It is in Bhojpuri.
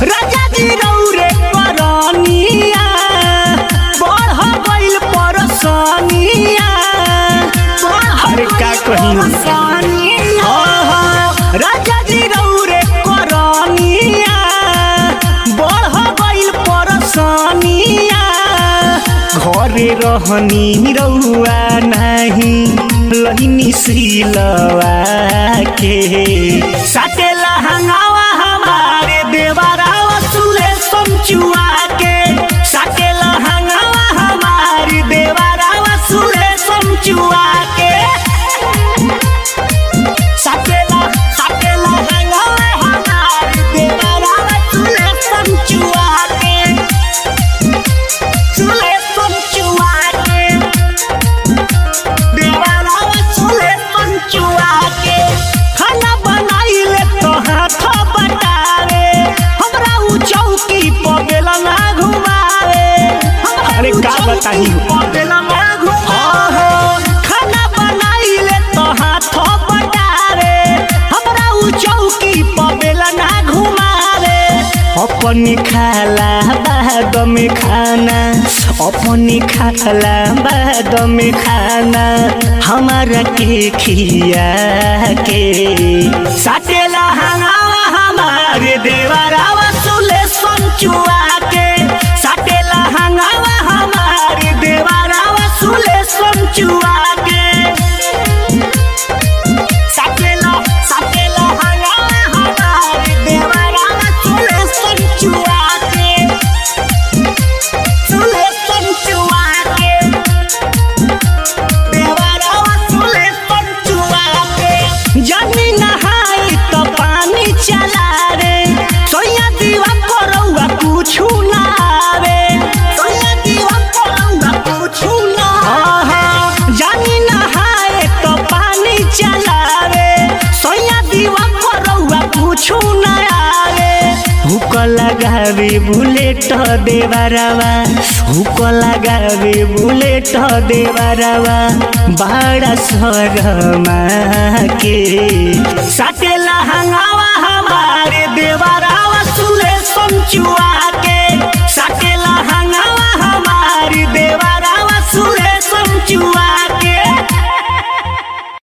राजा जी रौरे करनिया बढ़ गइल परसनिया अरे का कही राजा जी रौरे करनिया बढ़ गइल परसनिया घरे रहनी रहुआ नाही लहिनी सिलवा के साटेला हंगावा हमारे देवरावा सुले समचुआ के साटेला हंगावा हमारे देवरावा सुले समचुआ के साटेला साटेला हंगावा हमारे देवरावा सुले समचुआ के सुले समचुआ के देवरावा सुले समचुआ के खाना बनाइले तो हाथ बटावे हमरा उ चौकी पर बेला ना घुमावे अरे का बताही खाना बनाइले तो हाथ बटावे हमरा उ चौकी पर बेला ना घुमावे अपन खाला बाद में खाना अपन खाला बाद में खाना हमारा के खिया के साटेला हंगावा हमारे देवरावा सुले संचुआ के साटेला हंगावा हमारे देवरावा सुले संचुआ के साटेला साटेला हंगावा हमारे देवरावा सुले संचुआ के सुले संचुआ के देवरावा सुले संचुआ के जानी नहाई तो पानी चला रे सोया दीवा करौआ कुछु ना आवे सोया दीवा करौआ कुछु ना आहा जानी नहाए तो पानी चलावे सोया दीवा करौआ कुछु ना आवे हुक लगावे बुलेट देवरावा हुक लगावे बुलेट देवरावा बड़ा शरमा के साटेला हंगावा हमारे देवरावा सुले समचुआ